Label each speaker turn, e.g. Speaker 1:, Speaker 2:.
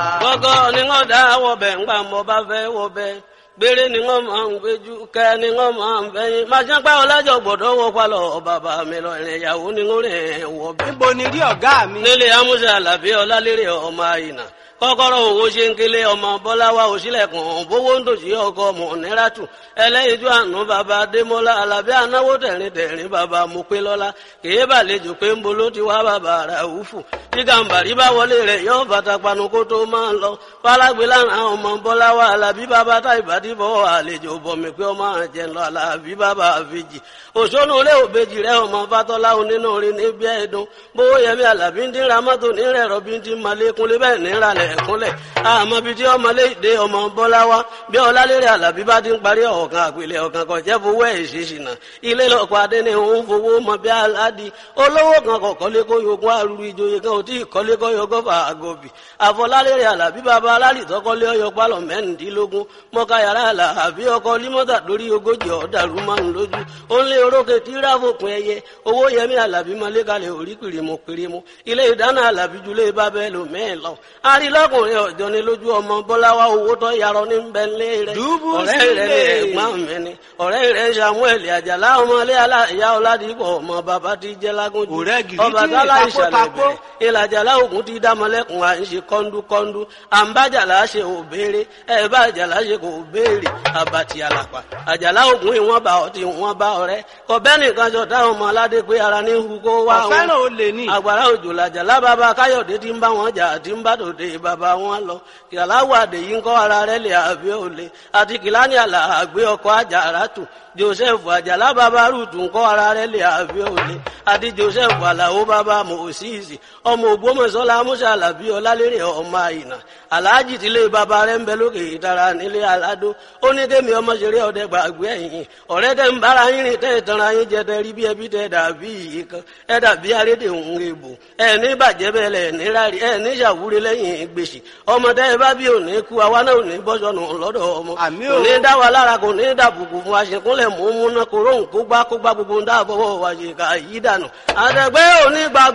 Speaker 1: gọ́gọ́ ni wọ́n dá wọ̀bẹ̀ ńgbà mọ́ bá fẹ́ wọ̀bẹ̀ gbére ni wọ́n máa ń gbéjú kẹ́ ni wọ́n máa ń fẹ́yìn máa ṣe pẹ́ ọlájọ gbọ́dọ̀ wọ palọ̀ bàbá mi lọ ìrìn ìyàwó ni wọ́n rìn wọ̀bẹ̀.
Speaker 2: níbo ni rí ọ̀gá mi.
Speaker 1: nílé amúṣe àlàbí ọlálérè ọmọ àyìnà kọ́kọ́rọ́ owó ṣe ń kélé ọmọ bọ́láwá òṣìlẹ̀kùn bówó ń dòṣì ọkọ ọmọ níràtù ẹlẹ́yinjú àánú bàbá adémọ́lá alábí anáwó tẹ̀rín tẹ̀rín bàbá mopélọ́lá kèé bàlejò pé ń bolo ti wá bàbá ràúfù tí gàǹbàrí bá wọlé rẹ̀ yóò bàtà panu kó tó máa ń lọ fálágbé lára ọmọ bọ́láwá alábí bàbá táìbàdí bọ́ àlejò bọ̀mí pé ọmọ àjẹ lọ alábí bàbá àfijì òṣónú ilé òbejì rẹ ọmọ fatọ́lá onínú orin níbi ẹ̀dùn bówó yẹmí alábí ń dín ramọ́tò nírẹ̀ rọ́bí ń dín malékúnlé bẹ́ẹ̀ níralẹ̀ ẹ̀kúnlẹ̀ àmọ́ bíi tí ọmọlé ìdè ọmọ bọ́láwá bí ọlálérè alábí bá ti ń parí ọ̀kan àpilẹ̀ ọ̀kan kan jẹ́ fowó ẹ̀ ṣèṣìnà ilé lọ́kọ̀ adé ni òun fowó mọ bí aládì olówó kan kọ̀ kọ́lé kó yogún arúgbó ìjòyè kan ò tí ì kọ́lé kó yogún fà àgọ́bì àfọlálérè alábí bàbá alálì tọ́kọ́lé ọyọ pálọ̀ mẹ́rìndínlógún mọ́ká yàrá alábí ọkọ̀ límọ́tà lórí ogójì ọ̀dàrú márùn lójú ó ń lé orókè tí ráfòpin ẹyẹ owó yẹmí alábí mọ́lẹ́kalẹ̀ orí kìrìmù kìrìmù ilé ìdáná alábí julẹ̀ bábẹ́ lò mẹ́ẹ̀ lọ arílọ́kùnrin ọ̀jọ́ ni lójú ọmọ bọ́láwá owó tó yarọ ní bẹ́ńlẹ̀ rẹ̀ ọ̀rẹ́ rẹ̀ ní ẹ̀gbọ́n mi ni ọ̀rẹ́ rẹ̀ samuel àjàlá ọmọlé aláìyá ọ̀làdìpọ̀ ọmọ bàbá ti jẹ́ lágúnjù ọba tálá ìṣàlẹ̀ bẹ̀rẹ̀ ìlàjàlá ògùn ti dámọ́lẹ́kùn à ń ṣe kọ́ńdúkọ́ńdú àǹbájàlá ṣe ò béèrè ẹ̀ bá àjàlá ṣe kò béèrè àbàtì àlàpà àjàlá ògùn ìwọ̀n bá ọtí ìwọ̀n bá ọ̀rẹ́ kọ̀bẹ́ nìkan jọ táwọn ọmọ aládé pé ara ní hu kó wá wọn
Speaker 2: ọ̀fẹ́ràn olè ní.
Speaker 1: àgbàrá òjò làjàlá bàbá káyọ̀dé ti ń bá wọn jà àti ń bá tòde bàbá wọn lọ kìláwó àdèyí ń kọ́ ara rẹ̀ lè àbí òle àti kìláni àlà àgbé ọkọ̀ àjàrà tù joseph àjàlá bàbá rúùtù ń kọ́ ara rẹ̀ lè àbí òle àti joseph àlàó bàbá mòsíìsì ọmọ ògbómọ̀ṣọ́lá musa alábí ọlálérè ọmọ àyìnà aláàjì tílé bàbá rẹ̀ ń bẹ lókè ìtara nílé aládó ó ní kémi ọmọ ṣeré ọdẹ gbàgbé ẹ̀yìn ọ̀rẹ́ tẹ́ ń bára yín rìn tẹ́ ìtanra yín jẹ tẹ́ rí bí ẹbí tẹ́ dàbí iye kan ẹ dàbí arédè òun èbò ẹ ní bàjẹ́ bẹ́ẹ̀ lẹ̀ ní rárí ẹ ní ṣàwúre lẹ́yìn gbèsè ọmọ tẹ́ ẹ bá bí òní kú àwa náà ò ní bọ́sọ̀nù lọ́dọ̀ ọmọ
Speaker 2: Àmín o.
Speaker 1: kò ní dá wa lára kò ní dàbùkù fún wa ṣèkúnlẹ̀ mú mú náà kó róhùn kó gbá kó gbá gbogbo ń dáàbọ̀ wọ̀ wá ṣe ká yí dànù àtẹ̀gbẹ́ òní gbàgbọ́